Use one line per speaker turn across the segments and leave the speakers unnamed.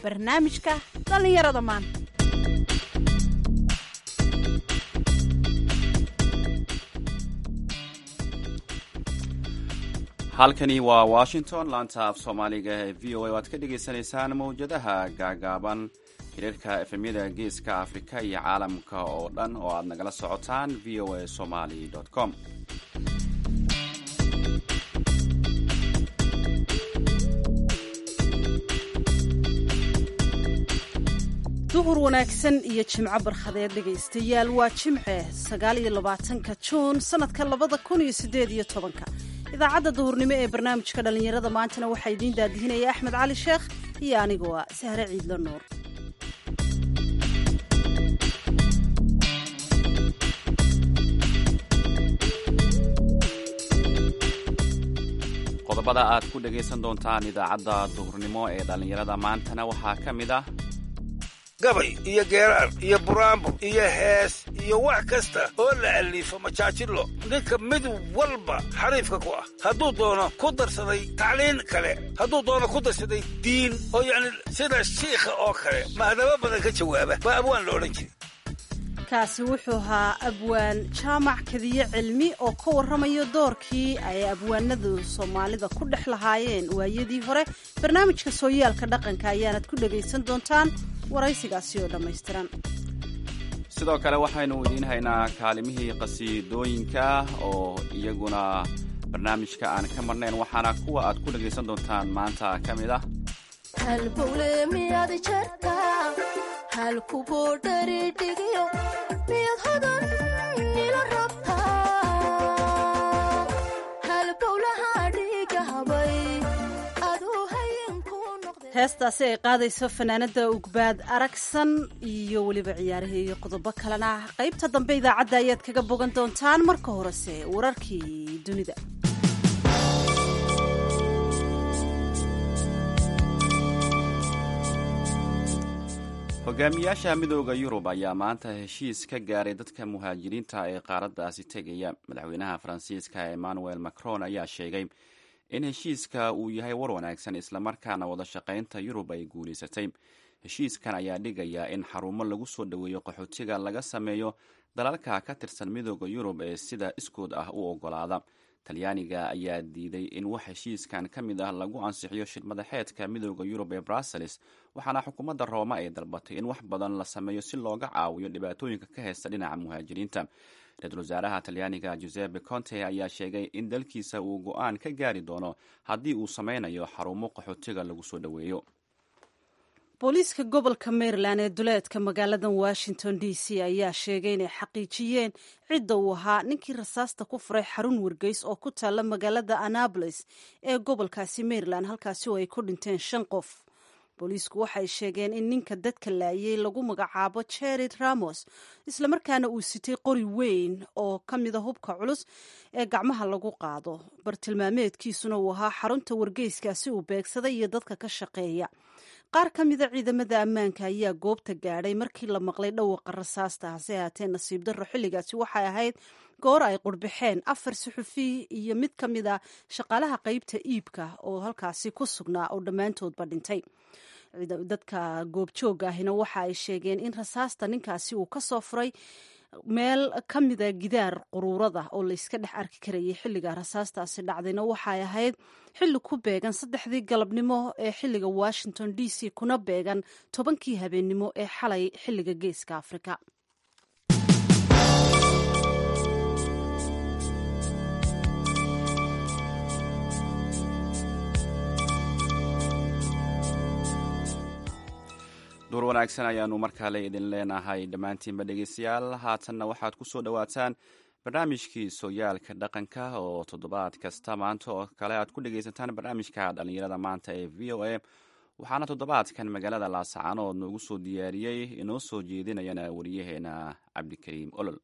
barnaamijka dhallinyarada maanta
halkani waa washington laanta af soomaaliga ee v o a waad ka dhagaysanaysaan mawjadaha gaagaaban xiriirka efemyada geeska afrika iyo caalamka oo dhan oo aad nagala socotaan v o a somali com
duhur wanaagsan iyo jimco barkhadeed dhegaystayaal waa jimce sagaal iyo labaatanka juun sanadka labada kun iyo sideed iyo tobanka idaacadda duhurnimo ee barnaamijka dhallinyarada maantana waxaa idiin daadihinaya axmed cali sheekh iyo anigoo ah sahre ciidlo nuur
qodobada aad ku dhagaysan doontaan idaacadda duhurnimo ee dhallinyarada maantana waxaa ka mid ah
gabay iyo geeraar iyo buraanbur iyo hees iyo wax kasta oo la aliifo majaajilo ninka mid walba xariifka ku ah hadduu doono ku darsaday tacliin kale hadduu doono ku darsaday diin oo yacni sida shiikha oo kale mahadabo badan ka jawaaba baa abwaan la odhan jiri
kaasi wuxuu ahaa abwaan jaamac kadiye cilmi oo ka warramayo doorkii ay abwaanadu soomaalida ku dhex lahaayeen waayadii hore barnaamijka sooyaalka dhaqanka ayaanad ku dhagaysan doontaan waraysigaasi oo dhammaystiran
sidoo kale waxaynu idiin haynaa kaalimihii qasiidooyinka oo iyaguna barnaamijka aan ka marnayn waxaana kuwa aad ku dhagaysan doontaan maanta ka mid ah
halbowle miyaad jartaa halkuboo dharidhigiyo miyaad hodan ila rabtaa halbowlaha dhigahabay aduu hayenku noqde
heestaasi ay qaadayso fanaanada ugbaad aragsan iyo weliba ciyaarihii iyo qodobo kalena qaybta dambe idaacadda ayaad kaga bogan doontaan marka horese wararkii dunida
hogaamiyaasha midooda yurub ayaa maanta heshiis ka gaaray dadka muhaajiriinta ee qaaraddaasi tegaya madaxweynaha faransiiska emmanuel macron ayaa sheegay in heshiiska uu yahay war wanaagsan islamarkaana wada shaqaynta yurub ay guulaysatay heshiiskan ayaa dhigaya in xarumo lagu soo dhoweeyo qaxootiga laga sameeyo dalalka ka tirsan midooda yurub ee sida iskood ah u ogolaada talyaaniga ayaa diiday in wax heshiiskan ka mid ah lagu ansixiyo shirmadaxeedka midooda yurub ee brussels waxaana xukuumadda rooma ay dalbatay in wax badan la sameeyo si looga caawiyo dhibaatooyinka ka haysta dhinaca muhaajiriinta ra-iisul wasaaraha talyaaniga giuseppe conte ayaa sheegay in dalkiisa uu go-aan ka gaari doono haddii uu sameynayo xarumo qaxootiga lagu soo dhoweeyo
booliiska gobolka maryland ee duleedka magaalada washington d c ayaa sheegay inay xaqiijiyeen cidda uu ahaa ninkii rasaasta ku furay xarun wargeys oo ku taalla magaalada annabolis ee gobolkaasi maryland halkaasi oo ay ku dhinteen shan qof booliisku waxay sheegeen in ninka dadka laayay lagu magacaabo jered ramos islamarkaana uu sitay qori weyn oo ka mida hubka culus ee gacmaha lagu qaado bartilmaameedkiisuna uu ahaa xarunta wargeyskaasi uu beegsaday iyo dadka ka shaqeeya qaar ka mida ciidamada ammaanka ayaa goobta gaadhay markii la maqlay dhawaqa rasaasta hase haatee nasiib darro xilligaasi waxay ahayd goor ay qurbaxeen afar suxufi iyo mid ka mid a shaqaalaha qeybta iibka oo halkaasi ku sugnaa oo dhammaantoodba dhintay dadka goobjooga ahina waxa ay sheegeen in rasaasta ninkaasi uu ka soo furay meel ka mida gidaar quruurada oo layska dhex arki karayay xilliga rasaastaasi dhacdayna waxay ahayd xilli ku beegan saddexdii galabnimo ee xilliga washington d c kuna beegan tobankii habeennimo ee xalay xilliga geeska afrika
duur wanaagsan ayaanu markale idin leenahay dhammaantiinba dhegeystayaal haatanna waxaad ku soo dhowaataan barnaamijkii sooyaalka dhaqanka oo toddobaad kasta maanta oo kale aad ku dhegeysataan barnaamijka dhallinyarada maanta ee v o a waxaana toddobaadkan magaalada laasacanood noogu soo diyaariyey inoo soo jeedinayana wariyaheena cabdikariim olol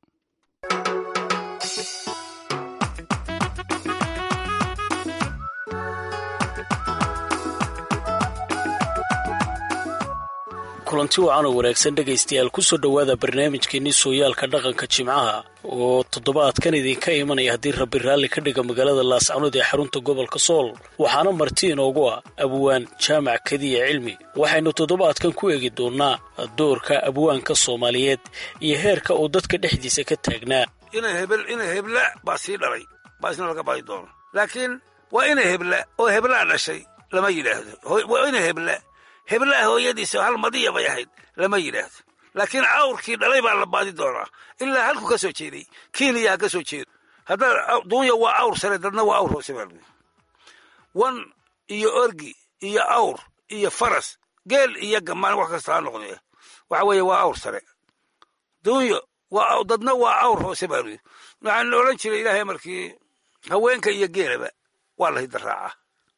kulanti wacan oo wanaagsan dhegaystayaal kusoo dhowaada barnaamijkeenii sooyaalka dhaqanka jimcaha oo toddobaadkan idinka imanaya haddii rabbi raalli ka dhiga magaalada laascanood ee xarunta gobolka sool waxaana marti inoogu ah abwaan jaamac kadiya cilmi waxaynu toddobaadkan ku eegi doonnaa doorka abwaanka soomaaliyeed iyo heerka uu dadka dhexdiisa ka taagnaa
inay hebel inay hebla baa sii dhalay baa isna laga baadi doono laakiin waa inay hebla oo heblaa dhashay lama yidhaahdo waa inay hebla heblaha hooyadiisa hal madiya bay ahayd lama yidhaahdo laakiin cawrkii dhalay baa la baadi doonaa ilaa halku ka soo jeeday kiniya ha ka soo jeedo haddaa duunya waa awr sare dadna waa awr hoose baa wan iyo orgi iyo awr iyo faras geel iyo gamaan wax kasta ha noqdee waxa weeye waa awr sare duunyo waa dadna waa awr hoose baa luyii waxaan odhan jiray ilaahay markii haweenka iyo geelaba waa la hidaraaca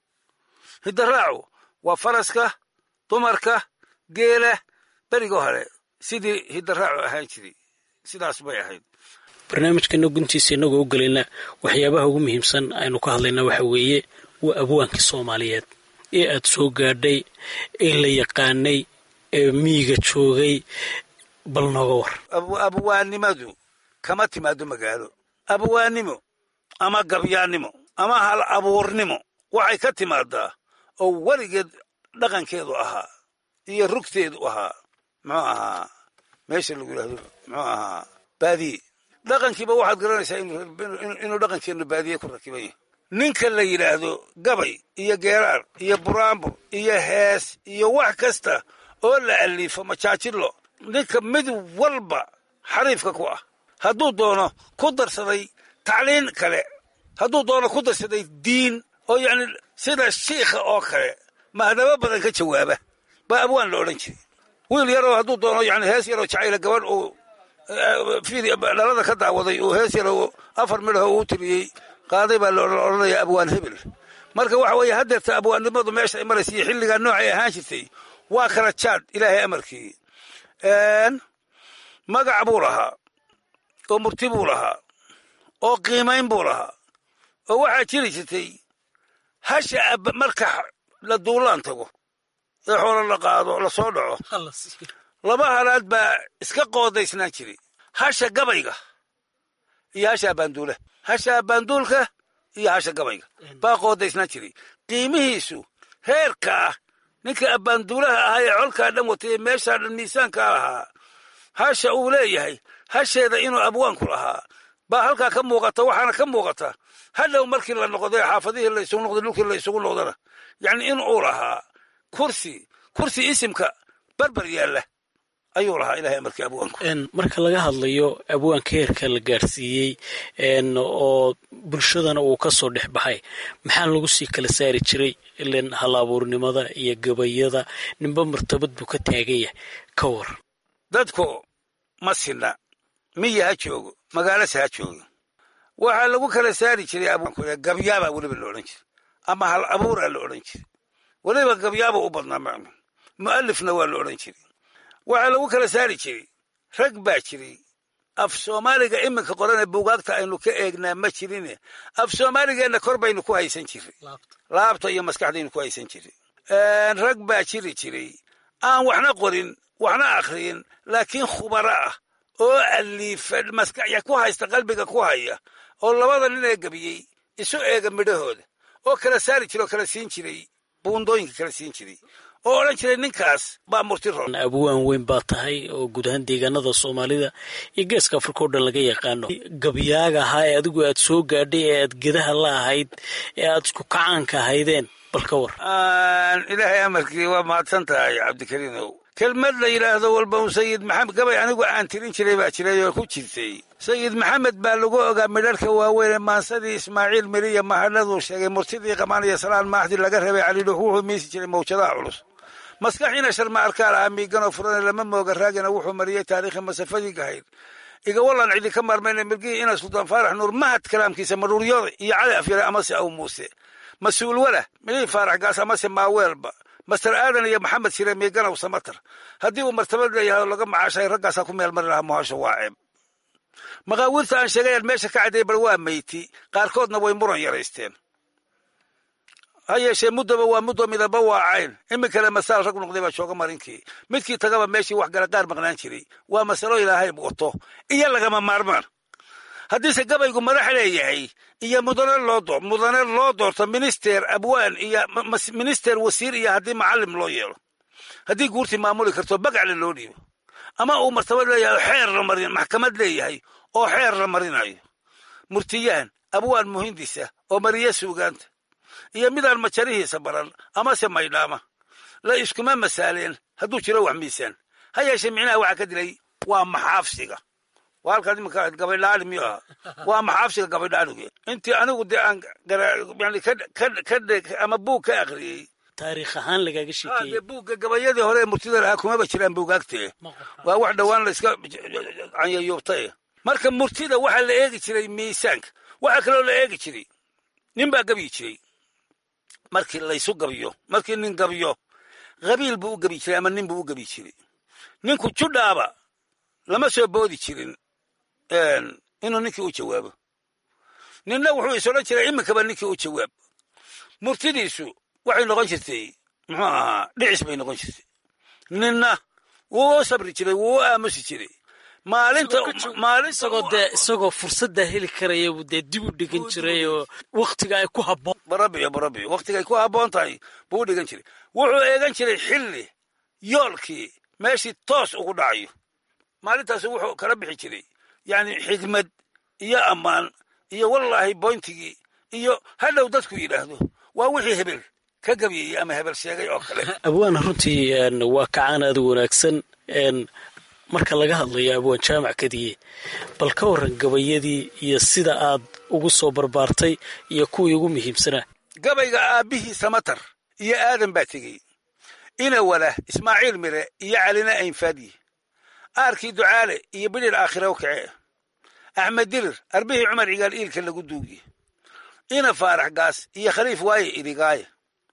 hidaraacu waa faraska dumarka geela beriga hore sidii hidaraacu ahaan jiray sidaas bay ahayd
barnaamijkana guntiisa innagoo u gelayna waxyaabaha ugu muhiimsan aynu ka hadlaynaa waxa weeye waa abwaankii soomaaliyeed ee aad soo gaadhay ee la yaqaanay ee miyiga joogay bal nooga war
abwaannimadu kama timaado magaalo abwaannimo ama gabyaannimo ama hal abuurnimo waxay ka timaadaa oo weligeed dhaqankeedu ahaa iyo rugteedu ahaa muxuu ahaa meesha lagu yidhahdo muxuu ahaa baadiye dhaqankiiba waxaad garanaysaa inuu dhaqankeennu baadiye ku rakiban yahay ninka la yidhaahdo gabay iyo geeraar iyo buraanbur iyo hees iyo wax kasta oo la aliifo majaajilo ninka mid walba xariifka ku ah hadduu doono ku darsaday tacliin kale hadduu doono ku darsaday diin oo yacni sida shiikha oo kale mahdabo badan ka jawaaba baa abwaan la odhan jiray wiil yaroo hadduu doono yani hees yaroo jacayla gabadh uu dhalada ka daawaday uu hees yaroo afar midhaho uu tiriyey qaaday baa la odhanaya abwaan hebel marka waxa weeye haddeerta abwaannimadu meesha ay maraysa iyo xilligaa noocay ahaan jirtay waa kala jaad ilaahay amarkii magac buu lahaa oo murti buu lahaa oo qiimayn buu lahaa oo waxaa jiri jirtay hasha marka la duulaan tago ee xoolo la qaado la soo dhaco laba halaad baa iska qoodaysnaan jiray hasha gabayga iyo hasha abbaanduula hasha abbaanduulka iyo hasha gabayga baa qoodaysnaan jiray qiimihiisu heerkaa ninka abbaanduulaha ahaa ee colkaa dhan watay ee meeshaa dhan miisaankaa lahaa hasha uu leeyahay hasheeda inuu abwaanku lahaa baa halkaa ka muuqata waxaana ka muuqata hadhow markii la noqday xaafadihii la isugu noqday dhulkii la isugu noqdana yacni in uu lahaa kursi kursi isimka barbar yaalla ayuu lahaa ilahay amarkii abwaanku
marka laga hadlayo abwaanka heerka la gaarsiiyey oo bulshadana uu ka soo dhex baxay maxaa lagu sii kala saari jiray ilan hal abuurnimada iyo gabayada ninba martabad buu ka taaganya ka war
dadku ma sinna miya ha joogo magaalase ha joogo waxaa lagu kala saari jiray abwaanku gabyaabaa weliba la odhan jiray ama hal abuuraa la odhan jiray weliba gabyaaba u badnaa macnu mu'alifna waa la odhan jiray waxaa lagu kala saari jiray rag baa jiray af soomaaliga iminka qorane buugaagta aynu ka eegnaa ma jirine af soomaaligeenna kor baynu ku haysan jiray laabta iyo maskaxdaynu ku haysan jiray rag baa jiri jiray aan waxna qorin waxna akhriyin laakiin khubaro ah oo aliifa maskaxya ku haysta qalbiga ku haya oo labada nin ee gebiyey isu eega midhahooda oo kala saari jiray oo kala siin jiray buundooyinka kala siin jiray oo odhan jiray ninkaas baa murti roon
abwaan weyn baa tahay oo guud ahaan deegaanada soomaalida iyo geeska afrika o dhan laga yaqaano gabyaaga ahaa ee adigu aad soo gaadhay ee aad gedaha la ahayd ee aad isku kacaanka ahaydeen bal ka war
ilaahay amarkii waa mahadsan tahay cabdikariinow kelmad la yidhaahdo walba un sayid maxamed gabay anigu aan tirin jiray baa jiray oo ku jirtay sayid maxamed baa lagu ogaa midharka waaweyn ee maansadii ismaaciil miriya mahadhaduu sheegay murtidii qamaan iyo salaan maaxdi laga rabay calidhuux wuxuu miisi jiray mawjadaha culus maskaxiina sharma arkaal ah miiganoo furane lama mooga raagina wuxuu mariyey taariikhi masafadii gahayd igawalan cidi ka maarmayna mirgihii ina sultaan faarax nuur mahad kalaamkiisa maruuryooda iyo cali afyare amase aw muuse mas-uul wala midhii faarax gaas amase maaweelba master aadan iyo maxamed shire miiganow samatar haddii uu martabad leeyahay oo laga macaashay raggaasaa ku meel mari lahaa muhasho waa ceeb maqaawiirta aan sheegayaan meesha ka caddeeyay bal waa meyti qaarkoodna way muran yaraysteen ha yeeshee muddaba waa muddo midaba waacayn iminkale masaal rag noqday baa jooga marinkii midkii tagaba meeshii wax gala qaar maqnaan jiray waa masalo ilaahay wato iyo lagama maarmaan haddiise gabaygu madax leeyahay iyo mudane loo mudane loo doorto minister abwaan iyo minister wasiir iyo haddii macalim loo yeelo haddii guurtii maamuli karto bagacle loo dhiibo ama uu martabad leeyahay oo xeer la marin maxkamad leeyahay oo xeer la marinayo murtiyahan abwaan muhindisa oo mariya suugaanta iyo midaan majarihiisa baran amase maydhaama la iskuma masaaleen hadduu jiro wax miisaan ha yeeshee micnaha waxaa ka dilay waa maxaafsiga waa halkaad iminka gabaydhaali miyuu ahaa waa maxaafsiga gabaydhaaligu intii anigu dee aan yani ka ama buug ka akhriyey
taariikh ahaan lagaaga sheekeeyey
buugga gabayadii hore ee murtida lahaa kumaba jiraan buugaagtee waa wax dhowaan la iska canyayuubtay marka murtida waxaa la eegi jiray miisaanka waxaa kaloo la eegi jiray nin baa gabiyi jiray markii laysu gabiyo markii nin gabiyo qabiil buu u gabi jiray ama nin buu u gabi jiray ninku judhaaba lama soo boodi jirin inuu ninkii u jawaabo ninna wuxuu is odhan jiray iminkaba ninkii u jawaab murtidiisu waxay noqon jirtay muxuu ahaa dhicis bay noqon jirtay ninna wuu u sabri jiray wuu u aamusi jiray maalinta
isagoo dee isagoo fursaddaa heli karaya buu dee dib u dhigan jiray oo waktiga ay ku habboon
barabiyo barabiyo waktiga ay ku habboon tahay buu u dhigan jiray wuxuu eegan jiray xilli yoolkii meeshii toos ugu dhacayo maalintaas wuxuu kala bixi jiray yani xigmad iyo ammaan iyo wallaahi boyntigii iyo hadhow dadku yidhaahdo waa wixii hebel ka gabiyeyey ama hebel sheegay oo kale
abwaan runtii waa kacaan aada u wanaagsan marka laga hadlayo abwaan jaamac kadiye bal ka warran gabayadii iyo sida aad ugu soo barbaartay iyo kuwii ugu muhiimsanaa
gabayga aabbihii samatar iyo aadan baa tegey ina wala ismaaciil mire iyo calina aynfaadyi aarkii ducaale iyo bidhir aakhiraw kacee axmed dirir arbihii cumar cigaal iilka lagu duugiye ina faarax gaas iyo khaliif waaye idigaaye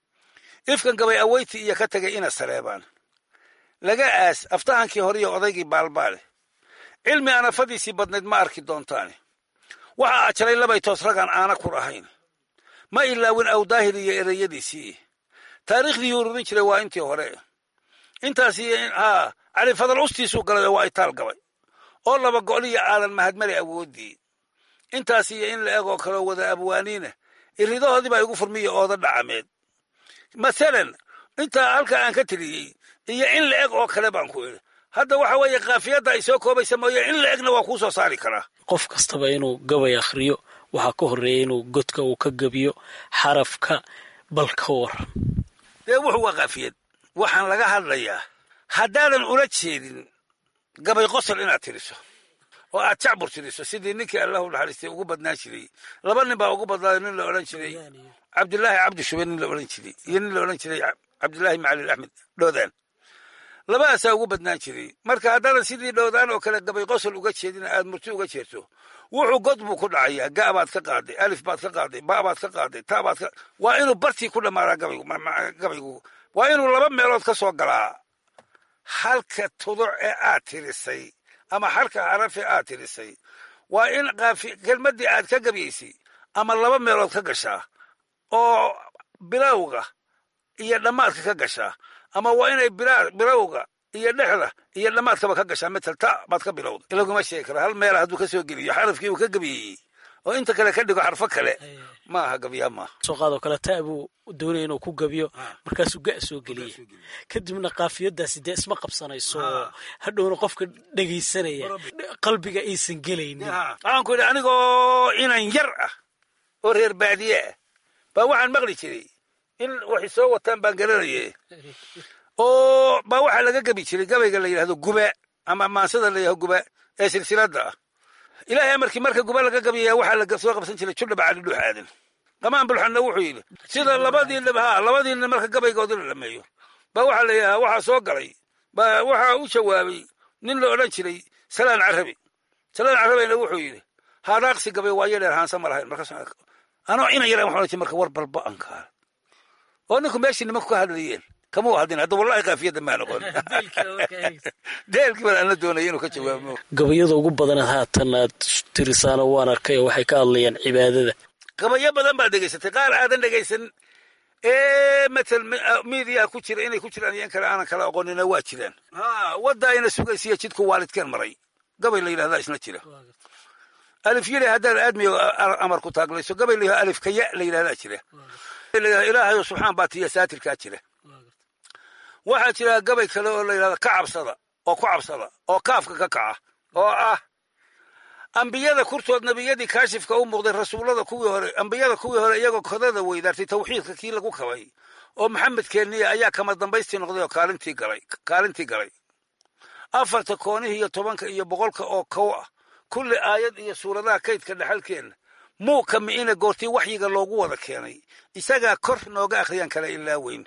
ifkan gabay aweyti iyo ka tegay ina saleebaan laga aas aftahankii hore iyo odaygii baalbaale cilmi anafadiisii badnayd ma arki doontaane waxaa ajalay labay toos ragaan aana kur ahayn ma ilaawin awdaahir iyo ereyadiisii taariikhdii ururin jiray waa intii hore intaasi haa cali fadal ustiisuu galay oo waa itaal gabay oo laba go'liya aadan mahadmale awooddii intaas iyo in la eg oo kaloo wada abwaaniina iridahoodii baa igu furmiya ooda dhacameed masalan intaa halkaa aan ka tiriyey iyo in la eg oo kale baan ku idhi hadda waxa weeye kaafiyadda ay soo koobaysa mooye in la egna waa kuu soo saari karaa
qof kastaba inuu gabay akhriyo waxaa ka horreeya inuu godka uu ka gabiyo xarafka bal ka waran
dee wuxuu waa kaafiyad waxaan laga hadlayaa haddaadan ula jeedin gabay qosol inaad tiriso oo aad jacbur tiriso sidii ninkii allahu naxariistay ugu badnaan jiray laba nin baa ugu badnaaday nin la odhan jiray cabdilaahi cabdi shube nin la odhan jiray iyo nin la odhan jiray cabdilaahi macalin axmed dhoodaan labadaasaa ugu badnaan jiray marka haddaadan sidii dhoodaan oo kale gabay qosol uga jeedin aad murti uga jeerto wuxuu god buu ku dhacayaa ga baad ka qaaday alif baad ka qaaday ba baad ka qaaday ta baad ka waa inuu bartii ku dhammaadaa gabaygu gabaygu waa inuu laba meelood ka soo galaa halka tuduc ee aad tirisay ama halka xaraf ee aad tirisay waa in kelmaddii aad ka gabaysay ama laba meelood ka gashaa oo bilowga iyo dhammaadka ka gashaa ama waa inay bilowga iyo dhexda iyo dhammaadkaba ka gashaa metel ta baad ka bilowda ilaguma sheegi kara hal meela hadduu ka soo geliyo xarafkii uu ka gabayeyey oo inta kale ka dhigo xarfo kale ma aha gabyaa maaha
soo qaadoo kale ta buu doonaya inuu ku gabiyo markaasuu ga soo geliya kadibna kaafiyadaasi dee isma qabsanayso oo hadhowna qofka dhegaysanaya qalbiga aysan gelaynin
waxaan ku idhi anigoo inan yar ah oo reer baadiye ah baa waxaan maqli jiray in waxay soo wataan baan garanaye oo baa waxaa laga gabi jiray gabayga la yidhahdo guba ama maansada la yidhahdo guba ee silsiladda ah ilaahay amarkii marka guba laga gabiyaa waxaa la soo qabsan jiray judhaba cali dhuux aadan qamaan bulxanna wuxuu yidhi sida labadii nin ha labadii nin marka gabaygoodi la dhameeyo baa waxaa la yidhahaa waxaa soo galay baa waxaa u jawaabay nin la odhan jiray salaan carabi salaan carabina wuxuu yidhi haadaaqsi gabay waayo dheer haansa ma lahayn markaas anoo inan yaran waxaan odhan jiray marka war balba ankaal oo ninku meeshii nimanku ka hadlayeen kama hadin hadda wallahi kaafiyadda maa noqon deelkii baan ana doonaya inuu ka jawaabo
gabayada ugu badan haatan aad tirisaano waan arkay oo waxay ka hadlayaan cibaadada
gabayo badan baad dhegaysatay qaar aadan dhegaysan ee matal miidiyaha ku jira inay ku jiraan iyo in kale aanan kala aqoonina waa jiraan ha wadda ayna sugaysiya jidku waalidkeen maray gabay la yidhahdaa isna jira alif yili haddaad aadmiyo amar ku taaglayso gabay la yidhahdo alif kaya la yidhahdaa jira ilaahayo subxaan baa tiya saatirkaa jira waxaa jira gabay kale oo la yidhahdo ka cabsada oo ku cabsada oo kaafka ka kaca oo ah ambiyada kurtood nebiyadii kaashifka u muuqday rasuullada kuwii hore ambiyada kuwii hore iyagoo kodada weydaartay tawxiidka kii lagu kabay oo maxamedkeeniya ayaa kama dambaystii noqday oo kaalintii galay kaalintii galay afarta koonihii iyo tobanka iyo boqolka oo kow ah kulli aayad iyo suuradaha kaydka dhexalkeenna muu ka mi'ina goortii waxyiga loogu wada keenay isagaa kor nooga akhriyaan kala ilaa weyn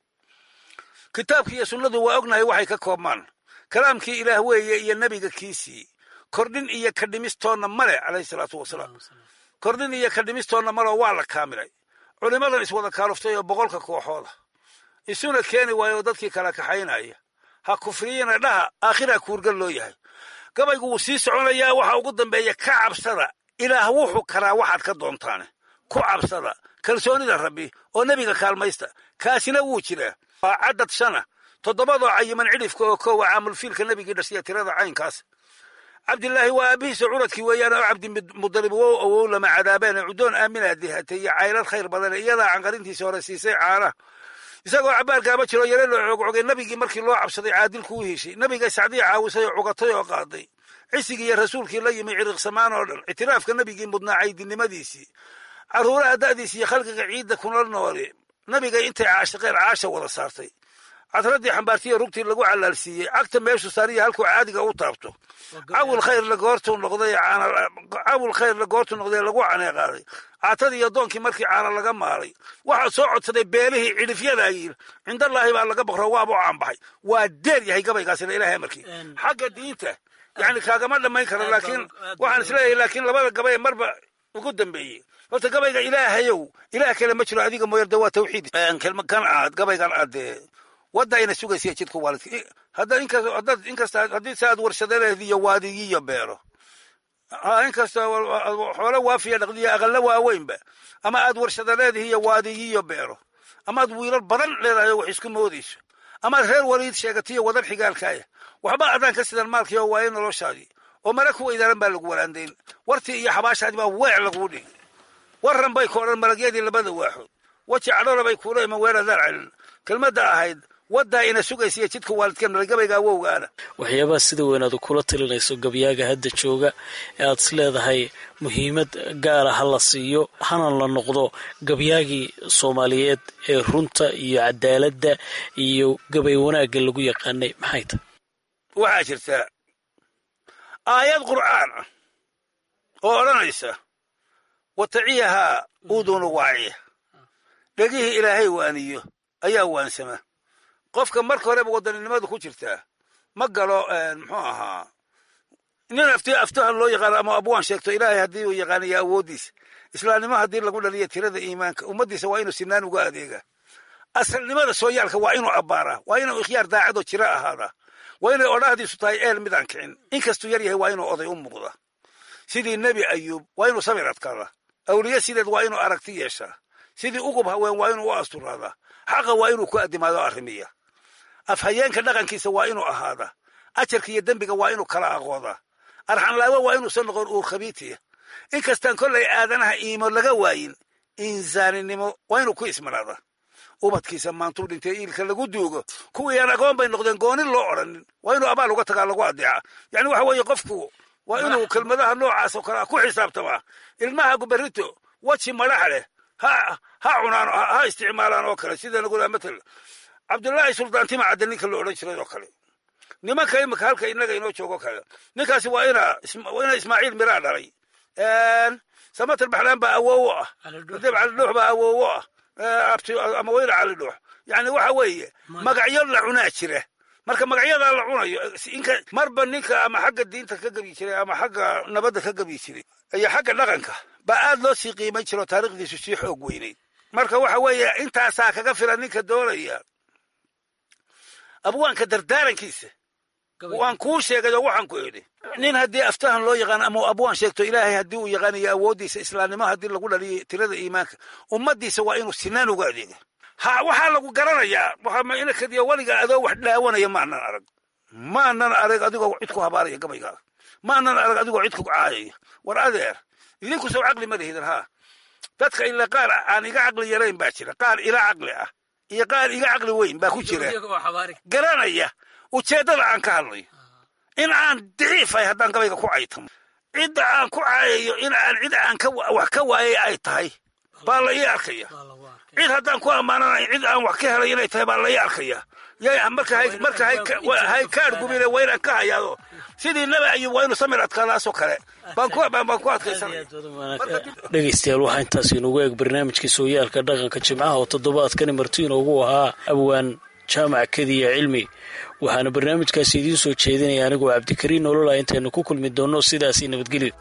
kitaabkii iyo sunnadu waa ognahay waxay ka koobmaan kalaamkii ilaah weeye iyo nebiga kiisii kordhin iyo ka dhimistoonna male calayhi salaatu wasalaam kordhin iyo ka dhimistoonna maleo waa la kaamilay culimmadan iswada kaaluftay oo boqolka kooxooda isuna keeni waayo oo dadkii kala kaxaynaya ha kufriyina dhaha aakhiraa kuurgal loo yahay gabaygu wuu sii soconayaa waxa ugu dambeeya ka cabsada ilaah wuxuu karaa waxaad ka doontaane ku cabsada kalsoonida rabbi oo nebiga kaalmaysta kaasina wuu jiraa waa caddad shana toddobadoo cayiman cidhifka oo koowa caamulfiilka nebigii dhashiya tirada caynkaas cabdilaahi waa aabihiisa curadkii weeyaan oo cabdimudalib wow awow lama cadaabeene cudoon aaminaa dihatay iyo caylad khayr badane iyadaa canqarintiisa hore siisay caana isagoo cabaarkaama jiro yare loo coogcogay nebigii markii loo cabsaday caadilku u heshay nebiga sacdii caawisay oo cugatay oo qaaday cisigii iyo rasuulkii la yimi ciriqsamaan oo dhan ictiraafka nebigii mudnaa caydinimadiisii carruuraha da'diis iyo khalqiga ciidda kuna noole nebiga intay caashiqeen caasha wada saartay cadradii xambaartiya rugtii lagu calaalsiiyey cagta meeshu saariya halkuu caadiga u taabto cawil khayrla goortuu noqday cawil khayrla goortuu noqday lagu caneeqaaday caatadii iyo doonkii markii caana laga maalay waxaa soo codsaday beelihii cidhifyadaayiil cindallaahi baa laga baqro waaba u caanbaxay waa deer yahay gabaygaasina ilahay amarkii xagga diinta yani kaagama dhammayn karo laakiin waxaan isleeyahay laakiin labada gabay marba ugu dambeeyey horta gabayga ilaahayow ilaah kale ma jiro adiga mooyarde waa tawxiid kan aad gabaygan aadee wadda ayna sugaysiya jidku waalidka hadda inkas haddaad inkasta haddii se aad warshadaleed iyo waadigiyo beero ha inkasta xoolo waafiya dhaqdiya aqalla waaweynba ama aad warshadaleedihi iyo waadigiyo beero amaad wiilal badan leedahay oo wax isku moodayso amaad reer waliid sheegatiyo wadan xigaalkaaya waxba adaan ka sidan maalkii oo waaye noloshaadii oo mara ku weydaaran baa lagu walaandayn wartii iyo xabaashaadii baa weec laguu dhigi warran bay koodhan malagyadii labada waaxood weji cadhola bay kuula iman weeradaan celin kelmadda ahayd waddaa ina sugaysiya jidka waalidkeen malgabayga awowgaana
waxyaabaha sida weyn aad kula talinayso gabyaaga hadda jooga ee aad is leedahay muhiimad gaara ha la siiyo hana la noqdo gabyaagii soomaaliyeed ee runta iyo cadaaladda iyo gabay wanaagga lagu yaqaanay maxay tahay
waxaa jirta aayad qur'aan ah oo odhanaysa wataciyahaa udunu waaciya dhegihii ilaahay waaniyo ayaa waansama qofka marka horeba wadaninimadu ku jirtaa ma galo muxuu ahaa nin afti aftahan loo yaqaano ama abwaan sheegto ilaahay haddii uu yaqaanaya awooddiisa islaamnimo haddii lagu dhaliya tirada iimaanka ummaddiisa waa inuu sinaan uga adeegaa asalnimada sooyaalka waa inuu abbaaraa waa inuu ikhyaar daacadoo jira ahaadaa waa inay odhahdiisu tahay eel midaan kicin inkastuu yar yahay waa inuu oday u muuqda sidii nebi ayuub waa inuu samir adkaadaa awliye sideed waa inuu aragti yeeshaa sidii ugub haween waa inuu u asturaadaa xaqa waa inuu ku addimaado arrimiya afhayeenka dhaqankiisa waa inuu ahaadaa ajarka iyo dembiga waa inuu kala aqoodaa arxanlaawo waa inuusan noqon uur khabiitiya inkastaan kollay aadanaha iimo laga waayin insaaninimo waa inuu ku ismanaadaa ubadkiisa maantuu dhintay iilka lagu duugo kuwii aan agoon bay noqdeen goonin loo odhanin waa inuu abaal uga tagaa lagu adeeca yani waxa weeye qofku waa inuu kelmadaha noocaas oo kale ah ku xisaabtamaa ilmaha guberrito weji madhax leh ha ha cunaan ha isticmaalaan oo kale sida lagu matal cabdullaahi suldaantima cadde ninka la odhan jiray oo kale nimanka imika halka inaga inoo joogo kale ninkaasi waa ina waa ina ismaaciil miraa dhalay samatar baxlaan baa awoowo ah deb calidhuux baa awoowo ah ama weyla calidhuux yani waxa weeye magacyo la cunaa jira marka magacyadaa la cunayo marba ninka ama xagga diinta ka gebi jiray ama xagga nabadda ka gebi jiray iyo xagga dhaqanka baa aad loo sii qiimayn jiro taarikhdiisu sii xoog weynayd marka waxa weeye intaasaa kaga filan ninka doonaya abwaanka dardaarankiisa waan kuu sheegay oo waxaan ku idhi nin haddii aftahan loo yaqaano ama abwaan sheegto ilaahay haddii uu yaqaanayo awooddiisa islaamnimo haddii lagu dhaliyo tirada iimaanka ummaddiisa waa inuu sinaan uga adeega ha waxaa lagu garanayaa waxaa inakadiya weliga adoo wax dhaawanaya maanan arag maanan arag adigoo cid ku habaaraya gabaygaaga maanan arag adigoo cid ku caayaya war adeer idinku sow caqli ma lihidan haa dadka ila qaar aan iga caqli yarayn baa jira qaar ila caqli ah iyo qaar iga caqli weyn baa ku jira garanaya ujeeddada aan ka hadlayo in aan daciifahay haddaan gabayga ku caytamo cidda aan ku caayayo in aan cid aan wax ka waayay ay tahay baa la ii arkaya cid haddaan ku ammaananayn cid aan wax ka helay inay tahay baa la ii arkaya marka marka hay kaadh gubine waa inaan ka hayaado sidii nabi ayub waa inu samir adkaadaasoo kale baan ku baan ku adkaysanaya
dhegaystayaal waxaa intaas inugu eeg barnaamijkii sooyaalka dhaqanka jimcaha oo toddobaadkani martiino ugu ahaa abwaan jaamac kediya cilmi waxaana barnaamijkaasi idiin soo jeedinaya anigoo cabdikariin nolola intaynu ku kulmi doonno sidaasii nabadgelyo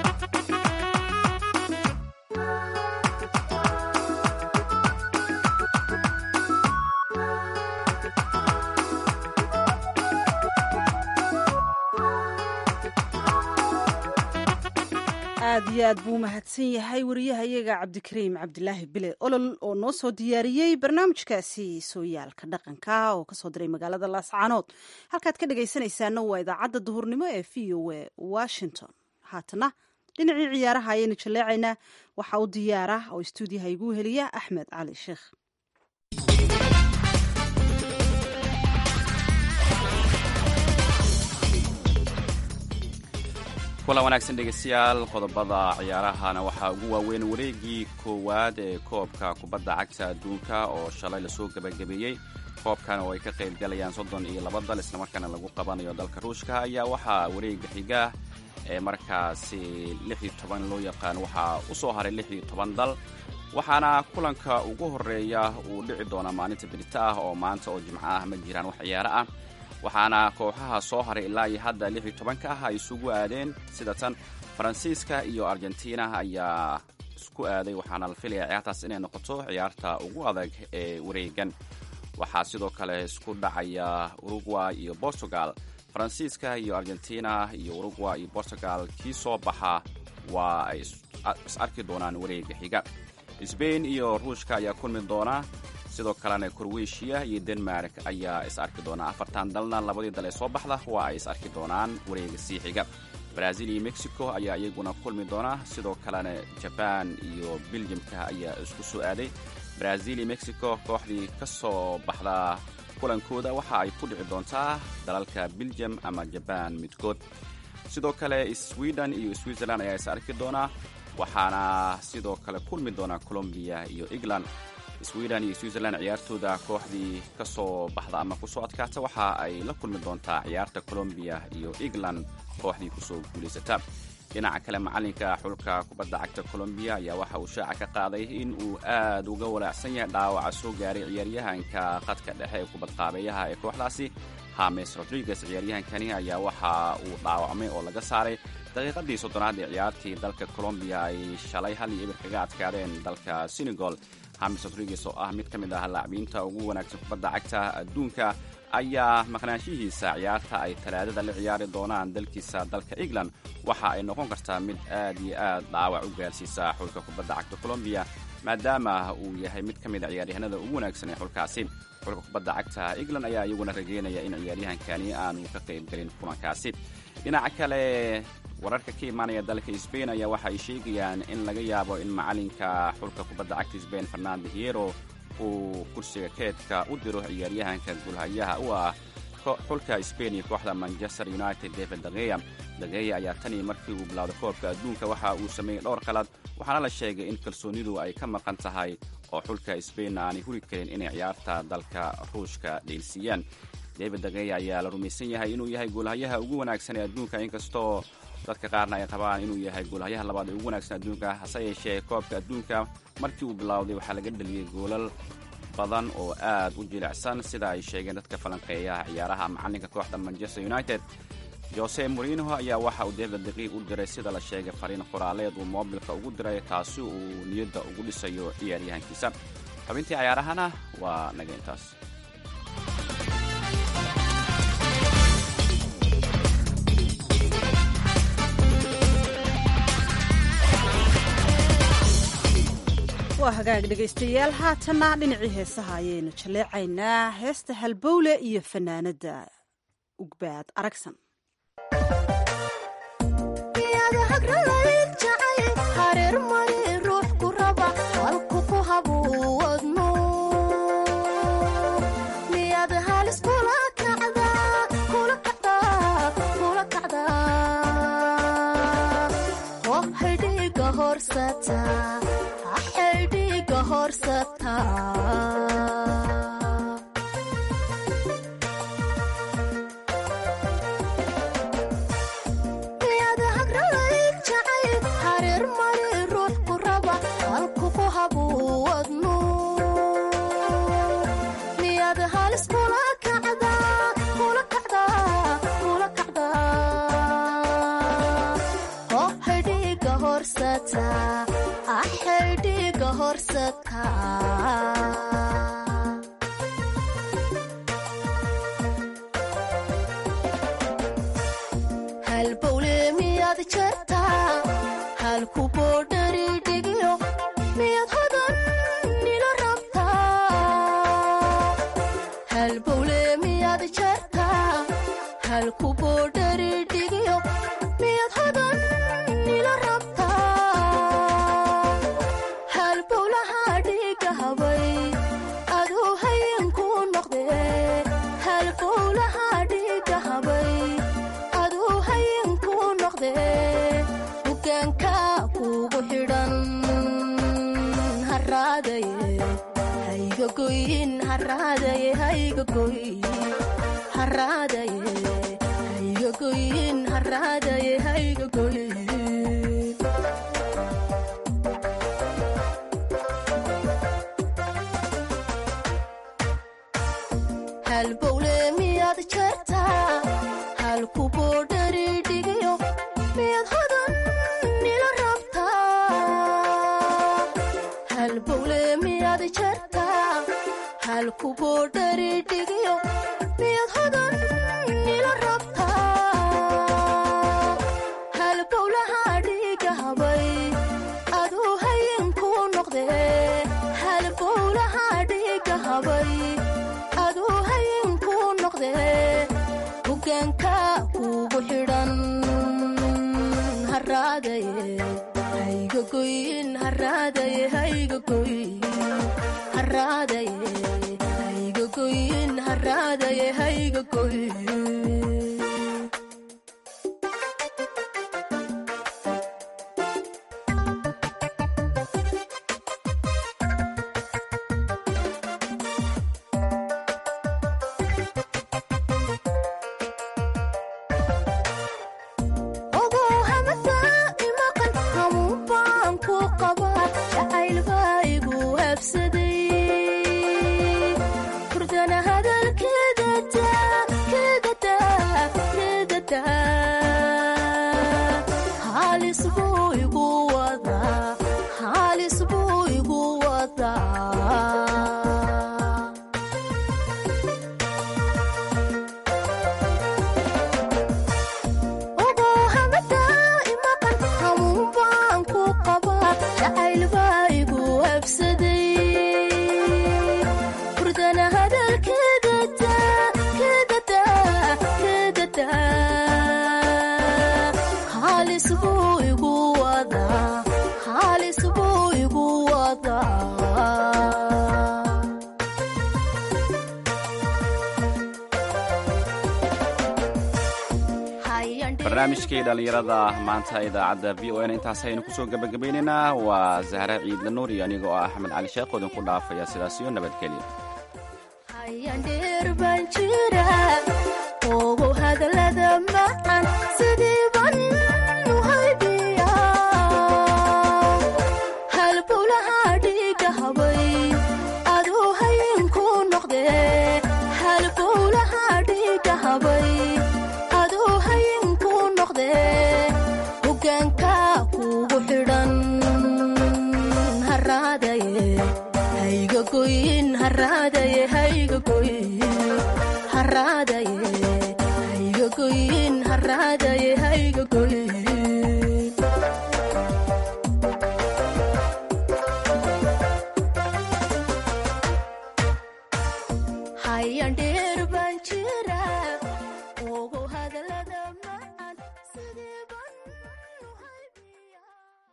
aad iyo aad buu mahadsan yahay wariyahayaga cabdikariim cabdilaahi bile olol oo noo soo diyaariyey barnaamijkaasi sooyaalka dhaqanka oo kasoo diray magaalada laascaanood halkaad ka dhegaysanaysaana waa idaacadda duhurnimo ee v o a washington haatana dhinacii ciyaaraha ayaynu jaleecaynaa waxaa u diyaara oo istuudiyaha igu heliya axmed cali sheekh
kulan wanaagsan dhegeystayaal qodobada ciyaarahana waxaa ugu waaweyn wareegii koowaad ee koobka kubadda cagta adduunka oo shalay lasoo gebagabeeyey koobkan oo ay ka qayb galayaan soddon iyo laba dal islamarkaana lagu qabanayo dalka ruushka ayaa waxaa wareega xiga ee markaasi lix iyo toban loo yaqaan waxaa u soo haray lix iyo toban dal waxaana kulanka ugu horeeya uu dhici doonaa maalinta berita ah oo maanta oo jimco ah ma jiraan wax ciyaaro ah waxaana kooxaha soo haray ilaa iyo hadda lix iyo tobanka ah ay isugu aadeen sida tan faransiiska iyo argentina ayaa isku aaday waxaana la filaya ciyaartaas inay noqoto ciyaarta ugu adag ee wareegan waxaa sidoo kale isku dhacaya uruguay iyo portugal faransiiska iyo argentina iyo uruguay iyo portugal kii soo baxa waa ay is arki doonaan wareega xiga sbain iyo ruushka ayaa kulmi doona sidoo kalena korweshiya iyo denmark ayaa is arki doonaa afartan dalna labadii dal ee soo baxda waa ay is arki doonaan wareega sii xiga brazil iyo mexico ayaa iyaguna kulmi doona sidoo kalena jaban iyo beljamka ayaa isku soo aaday brazil iyo mexico kooxdii ka soo baxda kulankooda waxa ay ku dhici doontaa dalalka beljam ama jaban midkood sidoo kale sweden iyo switzerland ayaa is arki doonaa waxaana sidoo kale kulmi doona colombiya iyo england sweden iyo switzerland ciyaartooda kooxdii ka soo baxda ama kusoo adkaata waxa ay la kulmi doontaa ciyaarta colombiya iyo england kooxdii kusoo guulaysata dhinaca kale macalinka xulka kubadda cagta colombiya ayaa waxa uu shaaca ka qaaday in uu aad uga walaacsan yahay dhaawaca soo gaaray ciyaaryahanka khadka dhexe ee kubadqaabeeyaha ee kooxdaasi hames rodriguez ciyaaryahankani ayaa waxa uu dhaawacmay oo laga saaray daqiiqadii soddonaad ee ciyaartii dalka colombiya ay shalay hal iyo ibir kaga adkaadeen dalka senegal hamis rodriguez oo ah mid ka mid ah laacbiinta ugu wanaagsan kubadda cagta adduunka ayaa maqnaanshihiisa ciyaarta ay talaadada la ciyaari doonaan dalkiisa dalka england waxa ay noqon kartaa mid aad iyo aad dhaawac u gaarsiisa xulka kubadda cagta colombiya maadaama uu yahay mid ka mid a ciyaaryahanada ugu wanaagsan ee xulkaasi xulka kubadda cagta england ayaa iyaguna rajeynaya in ciyaaryahankani aanu ka qaybgelin kulankaasi dhinaca kale wararka ka imaanaya dalka sbain ayaa waxa ay sheegayaan in laga yaabo in macalinka xulka kubadda cagta sbain fernando hiero uu kursiga keedka u diro ciyaaryahanka gulhayaha u ah xulka sbain iyo kooxda manchester united david dageya dageya ayaa tanii markii uu bilowday koobka adduunka waxa uu sameeyey dhowr qalad waxaana la sheegay in kalsoonidu ay ka maqan tahay oo xulka sbain aanay huri karin inay ciyaarta dalka ruushka dheelsiiyaan david dageya ayaa la rumaysan yahay inuu yahay goolhayaha ugu wanaagsan ee adduunka inkastoo dadka qaarna ay qabaan inuu yahay goolhayaha labaad ee ugu wanaagsan adduunka hase yeeshee koobka adduunka markii uu bilowday waxaa laga dheliyey goolal badan oo aad u jilicsan sida ay sheegeen dadka falanqeeyaha ciyaaraha macalinka kooxda manchester united jose morino ayaa waxa uu david daqiiq u diray sida la sheegay fariin qoraaleed uu moobilka ugu diray taasi uu niyadda ugu dhisayo ciyaaryahankiisa xubintii cayaarahana waa naga intaas
waa hagaag dhegaystayaal haatanna dhinacii heesaha ayaynu jaleecaynaa heesta halbowle iyo fanaanada ugbaad aragsan
miyaad hagralayd jacay hareer mari ruux ku raba halku ku habuwadno miyaad halis kula kacdaa kula kacdaa kula kacdaa oh haydhiga horsata haydhiga horsata miyaad hagralayd jacay hareer mari ruux ku raba halku ku habuwadno miyaad halis kula kacdaa kula kacdaa kula kacdaa oh haydhiga horsata ah haydhiga horsata halbowle miyaad jartaa halku boodhari dhigyo miyaad hodan nila rabtaa halbowle miyaad jartaa halku boodhari dhigyo miyaad hodan nila rabtaa halbowlaha dhiga habay aduu hayenku noqde halbowlaha dhiga habay aduu hayenku noqde hogaanka kugu xidhan haraadaye hayga goyin haraadaye hayga goyin haraadaye hayga goyin haraadaye hayga goyin halbowle miyaad jartaa halku boodhari dhigyo miyaad hodan nila rabtaa halbowle miyaad jartaa halku boodhari dhigyo miyaad hodan nila rabtaa halbowlaha dhiga habay aduu hayenku noqde halbowlaha dhiga habay aduu hayenku noqde hogaanka kugu xidhan haraadaye hayga goyin haraadaye hayga goyin haraadaye hayga goyin haraadaye hayga goyin ogow hamada imaqan hamuun baan ku qabaa jacayl baa igu habsaday hurdana hadalkeeda daa keeda daa keeda daa halis buu igu wadaa halis buu igu wadaa ogow hamada imaqan hamuun baan ku qabaa jacayl baa igu habsaday hurdana hadalkeeda daa keeda daa keeda daa halis buu igu wadaa halis buu igu wadaa
barnaamijkii dhallinyarada maanta idaacadda v o n intaas aynu kusoo gebagabaynaynaa waa zahra ciidla nuur iyo aniga oo ah axmed cali sheekh oo idinku dhaafaya sidaas iyo nabadgelya
hayan dheer baan jira ogow hadallada macaan sidii ban u haybiya halbowlaha dhiga habay aduu hayenku noqde halbowlaha dhiga habay aduu hayenku noqde hogaanka kugu xidhan haraadaye hayga goyin haraadaye hayga goyin haraadaye hayga goyin